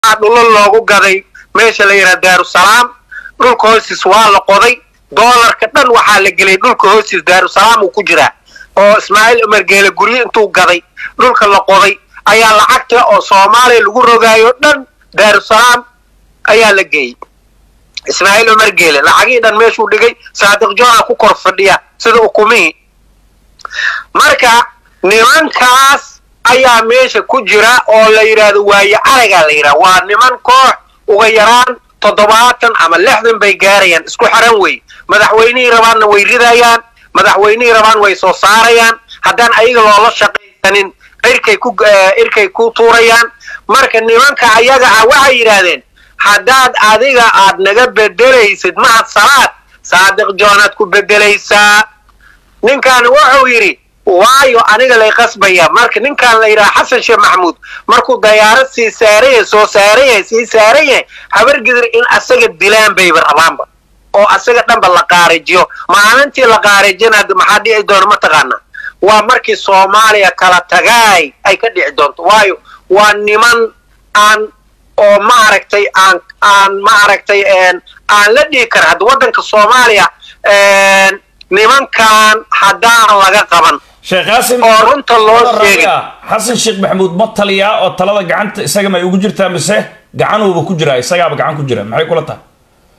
waxaa dhulo loogu gaday meesha la yidhaha daarusalaam dhulka hoostiis waa la qoday doolarka dhan waxaa la geliyay dhulka hoostiis daarusalaam uu ku jiraa oo ismaaciil umar geele guryo intuu gaday dhulka la qoday ayaa lacagta oo soomaaliya lagu rogaayo dhan daarusalaam ayaa la geeyey ismaaciil umar geele lacagihii dhan meeshuu dhigay saadiq joona ku kor fadhiya sida ukumihii marka nimankaas ayaa meesha ku jira oo la yidhaahdo waaye aragaa la yidhaha waa niman koox uga yaraan toddobaatan ama lixdan bay gaarayaan isku xiran wey madaxweynihii rabaanna way ridayaan madaxweynihii rabaan way soo saarayaan haddaan ayaga loola shaqaysanin irkay ku irkay ku tuurayaan marka nimanka ayaga ah waxay yidhaahdeen haddaad adiga aad naga bedelaysid mahad salaad saadiq joonaad ku bedelaysaa ninkan wuxuu yidhi waayo aniga lay qasbaya marka ninkan la yidhaha xasan sheekh maxamuud markuu dayaarad sii saaran yahay soo saaran yahay sii saaran yahay habargidir in asaga dilaan bayba rabaanba oo asaga dhanba la qaarijiyo maalintii la qaarijina maxaa dhici doona mataqaana waa markii soomaaliya kala tagaay ay ka dhici doonto waayo waa niman aan oo maaragtay aan aan maaragtay aan la dhihi kara hadda waddanka soomaaliya nimankan haddaan laga qaban sheekh qaasim oo runta loo sheegay xasan sheekh maxamuud ma taliyaa oo talada gacanta isaga ma ay ugu jirtaa mise gacanuuba ku jiraa isagaaba gacan ku jira maxay kula tahay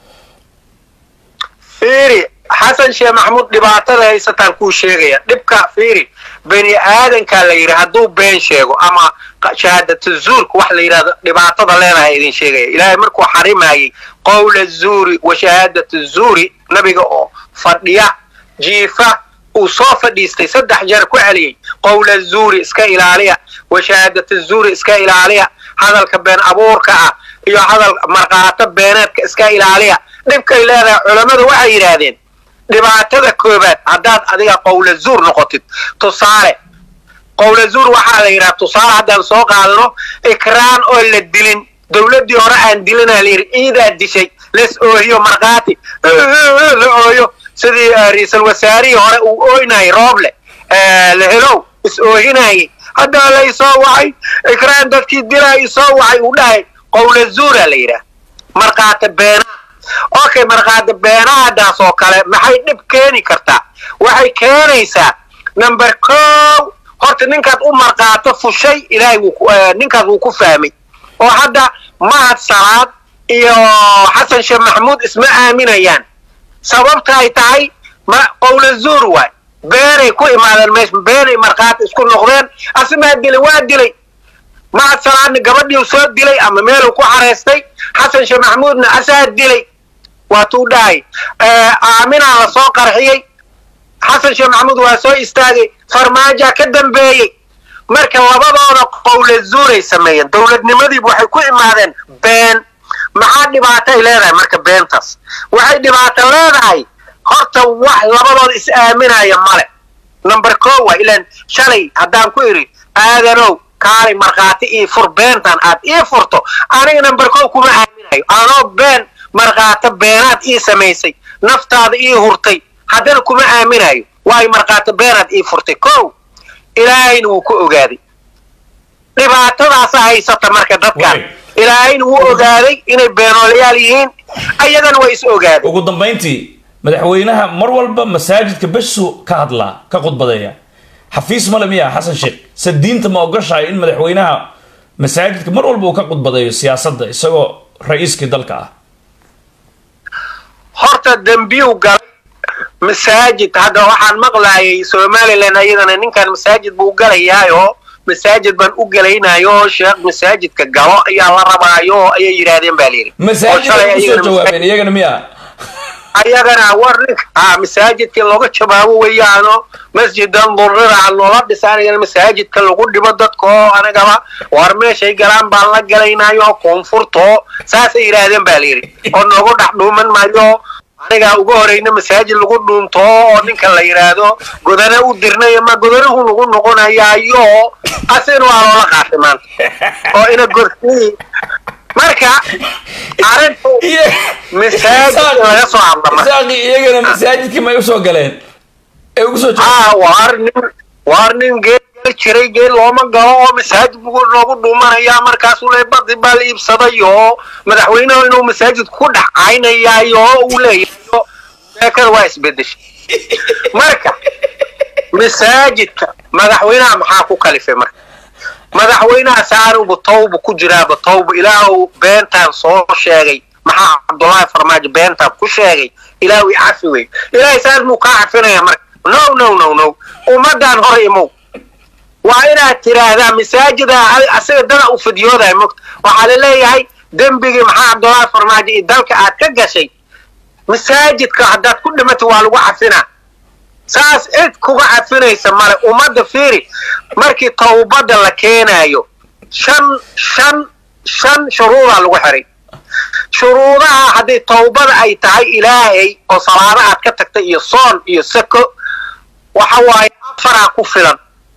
fiiri xasan sheekh maxamuud dhibaatada haysataan kuu sheegaya dhibka fiiri bani aadankaa la yidhi hadduu been sheego ama shahaadatu zuurka wax la yidhahdo dhibaatada leenahay idin sheegaya ilaahay markuu xarimayay qowla zuuri wa shahaadatu zuuri nabiga oo fadhiya jiifa uu soo fadhiistay saddex jeer ku celiyey qowla zuuri iska ilaaliya wa shahaadatu zuuri iska ilaaliya hadalka been abuurka ah iyo hadal markaato beeneedka iska ilaaliya dhibkay leedahay culammadu waxay yidhaahdeen dhibaatada koobaad haddaad adiga qowla zuur noqotid tusaale qowla zuur waxaa la yidhaha tusaale haddaan soo qaadano ikraan oo la dilin dowladdii hore aan dilinaa la yidhi ciidaa dishay les oohiyo markhaati la ooyo sidii ra-iisul wasaarihii hore uu ooynayay rooble lahelow is oohinayay haddaa la isoo wacay ikraan dadkii dilaa isoo wacay uu dhahay qowla zuuraa la yidhaha markhaata beenaa okay markhaata beenahadaas oo kale maxay dhib keeni kartaa waxay keenaysaa number kow horta ninkaad u markaato fushay ilaahay ninkaas wuu ku fahmay oo hadda mahad salaad iyo xasan sheekh maxamuud isma aaminayaan sababta ay tahay ma qowla zuur waay beenay ku imaadeen meesha beenay markhaati isku noqdeen asimaa dilay waa dilay mahad salaadna gabadhiiu soo dilay ama meeluu ku xareystay xasan sheekh maxamuudna asaa dilay waatuu dhahay aaminaa la soo qarxiyey xasan sheekh maxamuud waa soo istaagay farmaajaa ka dambeeyey marka labadooda qowla zuuray sameeyeen dowladnimadiiba waxay ku imaadeen been maxaa dhibaatay leedahay marka beentaas waxay dhibaato leedahay horta wax labadooda is aaminaya male number ko waa ilaan shalay haddaan ku idhi aadanow kaalay markhaati ii fur beentan aad ii furto aniga number ko kuma aaminayo anoo been markhaato beenaad ii samaysay naftaada ii hurtay haddana kuma aaminayo waayo markhaato beenaad ii furtay ko ilaahayna wuu ku ogaaday dhibaatadaasa haysata marka dadkan ilaahayna wuu ogaaday inay beenoolayaal yihiin ayagana waa is ogaadeen ugu dambayntii madaxweynaha mar walba masaajidka beshu ka hadlaa ka khudbadeeya xafiis male miya xasan sheekh se diinta ma ogoshahay in madaxweynaha masaajidka mar walba uu ka khudbadeeyo siyaasadda isagoo ra-iiskii dalka ah horta dembiyuu galay masaajid hadda waxaan maqlaayay somalilan ayadana ninkan masaajid buu galayaayo masaajid baan u gelaynayo sheekh masaajidka galo ayaa la rabaayo ayay yidhaahdeen baa layidhi masaajid ay kusoo jawaabeen iyagana miya ayagana war ninka ha masaajidkii looga jawaabo weeyaano masjidan durrira noola dhisaanayana masaajidka lagu dhibo dadka oo anagaba war meeshay galaan baan la galaynayo koonfurto saasay yidhaahdeen baa layidhi oo noogu dhex dhuuman maayo anigaa uga horeyna masaajid lagu dhuunto oo ninka la yidhaahdo godana u dirnay ma godanuhu nagu noqonayaayo asina waa loola qaatay maanta oo ina gorsi marka arrintu masaajid laga soo hadlama isaaqi iyagana masaajidkii may usoo galeen ee ugu soo ah waar nin waar nin geed gali jiray geel looma galo oo masaajid buu noogu dhuumanayaa markaasuu le badi baa la iibsaday oo madaxweynehu inuu masaajid ku dhex caynayaayo oo uu leeyahayo sheekada waa isbedeshay marka masaajidka madaxweynaha maxaa ku kalifay marka madaxweynaha saanubu tawba ku jiraaba tawba ilaahu beentaan soo sheegay maxaa cabdullaahi farmaajo beentaan ku sheegay ilaahu i cafi wey ilaahay saas muu kaa cafinaya marka no no no no ummadaan hor imow waa inaad tiraahdaa masaajida asiga dada u fidyoodahay mogta waxaa la leeyahay dembigii maxaa cabdullaahi farmaajo iyo dalka aad ka gashay masaajidka haddaad ku dhimatay waa lagu cafinaa saas cid kuga cafinaysa male ummadda fiiri markii tawbadda la keenaayo shan shan shan shuruudaa lagu xiray shuruudaha haddii tawbada ay tahay ilaahay oo salaado aad ka tagtay iyo soon iyo sako waxa waaye afaraa ku filan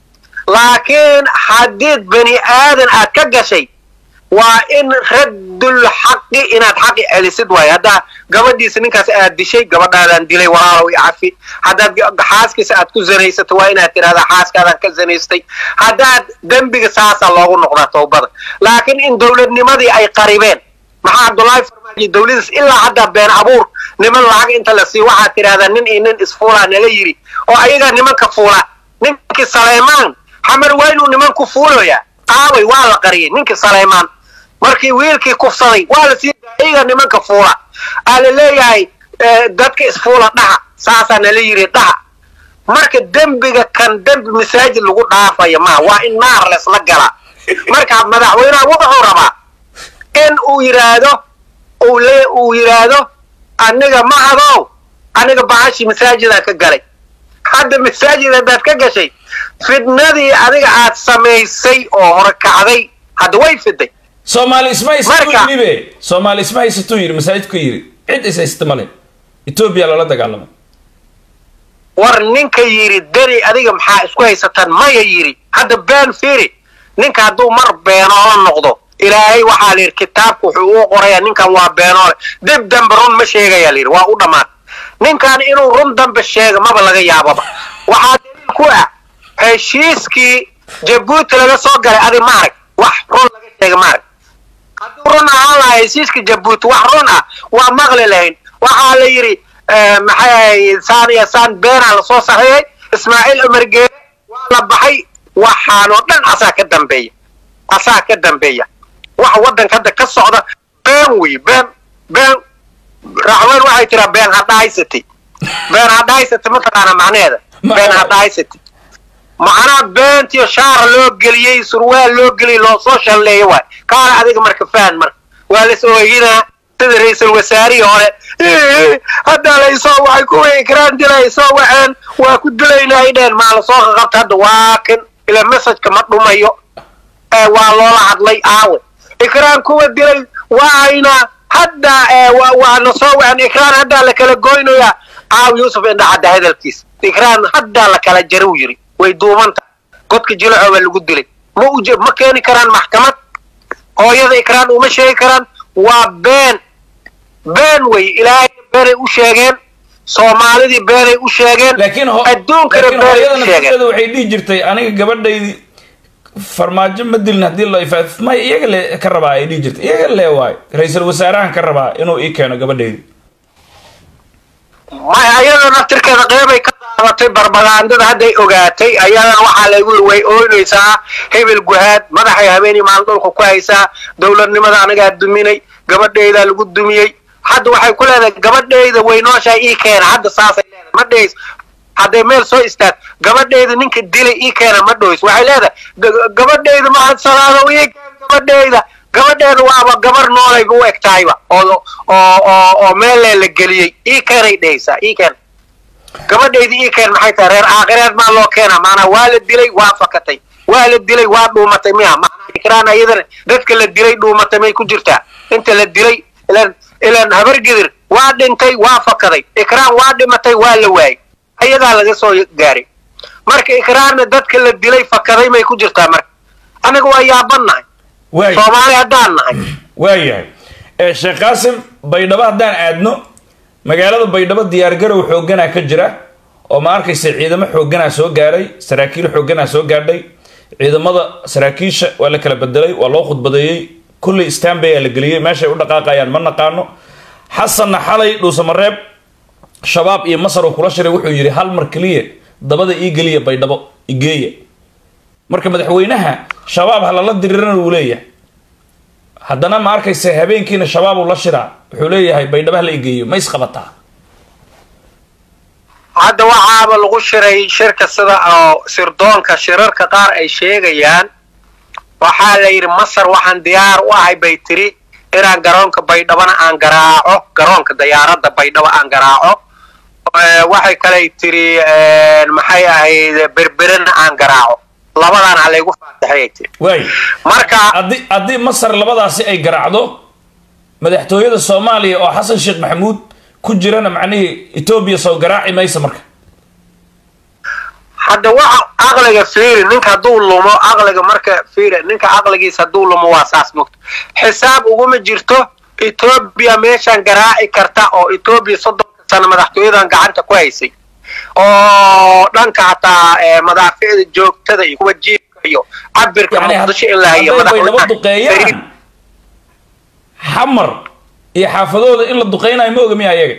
laakiin haddiid bani aadan aad ka gashay waa in raddul xaqi inaad xaqi celisid waayo haddaa gabadhiisa ninkaas aad dishay gabadhaadaan dilay walaalow i cafi haddaad xaaskiisa aad ku zanaysato waa inaad tidhahdaa xaaskaadaan ka zanaystay haddaad dembiga saasaa loogu noqdaa tawbada laakiin in dowladnimadii ay qaribeen maxaa cabdullaahi farmaajo dowladiis ilaa haddaa been abuur niman lacag inta la sii waxaad tidhahdaa nin iyo nin isfuulaa nala yidhi oo ayagaa nimanka fuula ninkii saleymaan xamar waa inuu nimanku fuulayaa aaway waa la qariyay ninkii saleymaan markii wiilkii kufsaday waa la sii ayaga nimanka fuula aa la leeyahay dadka isfuula dhaha saasaa nala yidhi dhaha marka dembiga kan dembi masaajid lagu dhaafaya maa waa in naar lesla galaa marka madaxweynaha wuxuu rabaa in uu yidhaahdo uu le uu yidhaahdo aniga mahadow aniga bahashi masaajidaan ka galay hadda masaajid haddaad ka gashay fidnadii adiga aad samaysay oo horekacday hadda way fiday soomaali isma haysatuu yidhi be soomaali isma haysatuu yidhi masaajidku yidhi cid is haysta male etoobiya loola dagaalamay war ninka yidhi deni adiga maxaa isku haysataan maya yidhi hadda been fiiri ninka hadduu mar beenoola noqdo ilaahay waxaa la yidhi kitaabku wuxuu uu qorayaa ninkan waa beenoole dib dambe run ma sheegayaa la yidhi waa u dhammaad ninkan inuu run dambe sheega maba laga yaababa waxaa daliil ku ah heshiiskii jabuuti laga soo galay adi maarag wax run laga sheega maarag hadduu run ahaan lahaa heshiiska jabuuti wax run ah waa maqli lahayn waxaa la yidhi maxay saan iyo saan beenaa lasoo saxiixay ismaaciil cumar geele waa la baxay waxaanoo dhan asaa ka dambeeya asaa ka dambeeya waxa waddanka hadda ka socda been wey been been raxween waxay tiraa been hadhahaysati been hadhahaysati mataqaana macnaheeda been hadhahaysati macnaha beentiyo shaara loo geliyey surwaal loo geliyey loo soo shalleeyo waay kaana adiga marka fahan marka waa las ooginaa sida ra-iisul wasaarihii hore hadda laysoo waxay kuwa ikraan dilay soo waxeen waa ku dilaynaa ay dheheen maa lasoo qaqabta hadda waa kan ila messajka ma dhumayo waa loola hadlay aawe ikraan kuwa dilay waayna hadda waana soo waxeen ikraan haddaa la kala goynayaa aaw yuusuf indha hadda hadalkiisa ikraan haddaa la kala jara u yiri way duubanta godka jilaco baa lagu dilay ma u ma keeni karaan maxkamad hooyada ikraan uma sheegi karaan waa been been wey ilaahay beenay u sheegeen soomaalidii beenay u sheegeen laakiin adduunkana beenay u sheegeen nafteeda waxay dhihi jirtay aniga gabadhaydii farmaajo ma dilin haddii loo ifaaf may iyaga le ka rabaa ay dhihi jirtay iyaga le waayo ra-iisul wasaarahan ka rabaa inuu ii keeno gabadhaydii may ayada naftirkeeda qeybay ka daabatay barbagaandada hadday ogaatay ayadana waxaa lagu way ooynaysaa hebel guhaad madaxay habeenii maalin dhulka ku haysaa dowladnimada anagaa duminay gabadhaydaa lagu dumiyey hadda waxay ku leedahay gabadhayda waynooshaa ii keena hadda saasay leedahay ma dhahays hadday meel soo istaag gabadhayda ninka dilay ii keena ma dhahays waxay leedahay gabadhayda mahad salaado ii keen gabadhayda gabadheeda waaba gabar noolayba u eg tahayba oo oo oo oo meelee la geliyey ii keenay dhehaysaa ii keen gabadhayda ii keen maxay tahay reer aakhireed maa loo keenaa maanaa waa la dilay waa fakatay waa la dilay waa dhuumatay miya maanaa ikraan ayadana dadka la dilay dhuumatay may ku jirtaa inta la dilay ilan ilan habargidir waa dhintay waa fakaday ikraan waa dhimatay waa la waayay ayadaa laga soo gaaray marka ikraanna dadka la dilay fakaday may ku jirtaa marka anaga waa yaabannahay waay soomaali haddaan nahay waayahay sheekh qaasim baydhabo haddaan aadno magaalada baydhabo diyaargarow xooganaa ka jira oo ma arkaysa ciidamo xooganaa soo gaaray saraakiil xooganaa soo gaadhay ciidamada saraakiisha waa la kala bedelay waa loo khudbadeeyey kulley stanbay aa la geliyey meeshay u dhaqaaqayaan ma naqaano xasanna xalay dhuusamareeb shabaab iyo masar uu kula shiray wuxuu yidhi hal mar keliya dabada ii geliya baydhabo igeeya marka madaxweynaha shabaab ha lala dirirana uu leeyahay haddana ma arkayse habeenkiina shabaab uu la shiraa wuxuu leeyahay baydhabo hala igeeyo ma isqabataa hadda waxaaba lagu shiray shirka sida oo sirdoonka shirarka qaar ay sheegayaan waxaa la yidhi masar waxaan diyaar u ahay bay tiri inaan garoonka baydhabona aan garaaco garoonka dayaaradda baydhabo aan garaaco waxay kaley tiri maxay ahayd berberena aan garaaco labadaan ha laygu faataxayay tiri waay marka haddii haddii masar labadaasi ay garaacdo madaxtooyada soomaaliya oo xasan sheekh maxamuud ku jirana macnihii etoobiya soo garaaci maysa marka hadda waxa aqliga fiiri ninka hadduu lumo aqliga marka fiiri ninka aqligiisa hadduu lumo waa saas mogto xisaab uguma jirto etoobiya meeshaan garaaci karta oo etoobiya soddonka sano madaxtooyadan gacanta ku haysay oo dhanka hataa madaaficda joogtada iyo kuwa jiibka iyo cabirka yani muqdisho in la hayo hadday baydhabo madaxweynaha duqeeyaan xamar iyo xaafadooda in la duqeynayo ma oga miya ayaga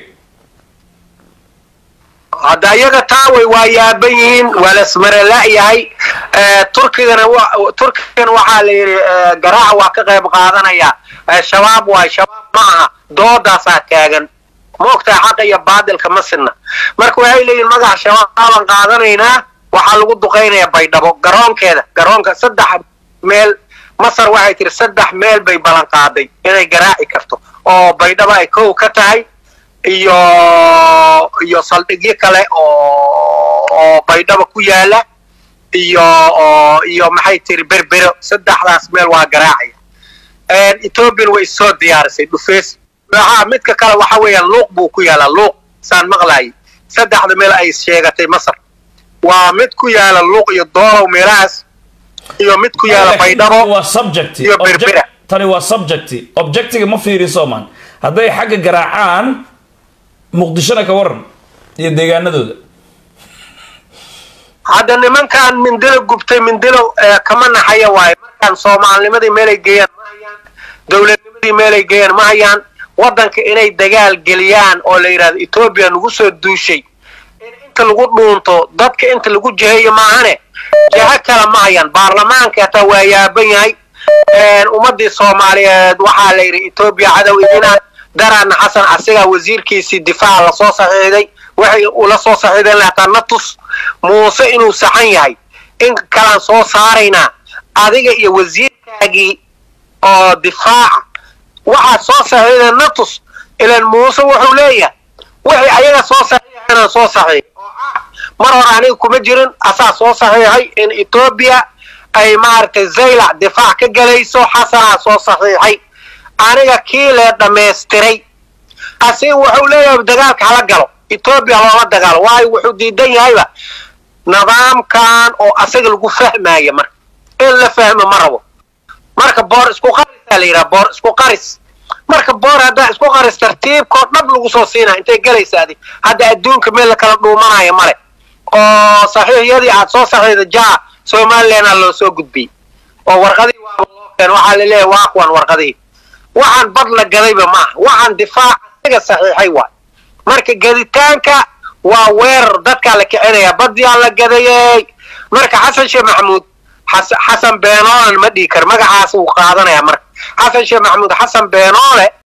hadda iyaga taa way waa yaaban yihiin waa la ismarela'yahay turkigana wa- turkigana waxaa la yidhi garaaca waa ka qayb qaadanaya Eh, shabaab waay shabaab ma aha doodaasaa taagan ma ogtahay xaqa iyo baadilka ma sinna marka waxay leeyihin magaca shabaabaan qaadanaynaa waxaa lagu duqaynayaa baydhabo garoonkeeda garoonka saddex meel masar waxay tiri saddex meel bay ballan qaaday inay garaaci karto oo baydhabo ay kow ka tahay iyo iyo saldhigyo kale oo oo baydhaba ku yaala iyo oo iyo maxay tiri berbero saddexdaas meel waa garaacaya ethoobian way soo diyaarisay dhufeys maxaa midka kale waxa weeyaan luuq buu ku yaalaa luuq saan maqlaayay saddexda meel ay sheegatay masar waa mid ku yaala luuq iyo doolow meelahaas iyo mid ku yaala Laakiin baydhabo tani waa subject iyo Object- berbera. tani waa subject objectiga ma fiiriso man hadday xagga garaacaan muqdishona ka waran iyo deegaanadooda hadda nimankan mindilo gubtay mindilo eh, kama naxaya waaye markaan soomaalnimadii meelay geeyaan ma hayaan dowladnimadii meelay geeyaan ma hayaan waddanka inay dagaal geliyaan oo la yidhahdo etoobiya nagu soo duushay in inta lagu dhuunto dadka inta lagu jiheeyo maahane jiho kale ma hayaan baarlamaanka hataa waa yaaban yahay ummadii soomaaliyeed waxaa la yidhi etoobiya cadow idina daraana xasan asigaa wasiirkiisii difaaca lasoo saxiixday waxay ula soo saxiixdeen hataa na tus muuse inuu saxan yahay in kalaan soo saaraynaa adiga iyo wasiirkaagii oo difaaca waxaad soo saxiixdeen na tus ilan muuse wuxuu leeyahay wixii ayaga soo saxiixanaan soo saxiix oo ah mar hore aniga kuma jirin asaa soo saxiixay in etoobiya ay maaragtay zaylac difaac ka gelayso xasanaa soo saxiixay aniga kii lee dhammaystiray asiga wuxuu leeyahay dagaalka hala galo etoobiya loola dagaalo waayo wuxuu diidan yahayba nidaamkan oo asaga lagu fahmaya marka in la fahmo ma rabo marka boor isku qarisaa la yidhaha boor isku qaris marka boor haddaa isku qaris tartiibkoo dhab lagu soo siinaya intay gelaysa adi hadda adduunka meel la kala dhuumanaya male oo saxiixyadii aad soo saxiixda jaa somalilandna loo soo gudbiyey oo warqadii waaba loo keen waxaa laleeyahay waa kuwan warqadihii waxaan bad la gadayba maaha waxaan difaac asiga saxiixay waay marka gaditaanka waa weerar dadkaa la kicinaya badiyaa la gadayey marka xasan sheekh maxamuud xas- xasan beenoole ma dhihi karo magacaas uu qaadanaya marka xasan sheekh maxamuud xasan beenoole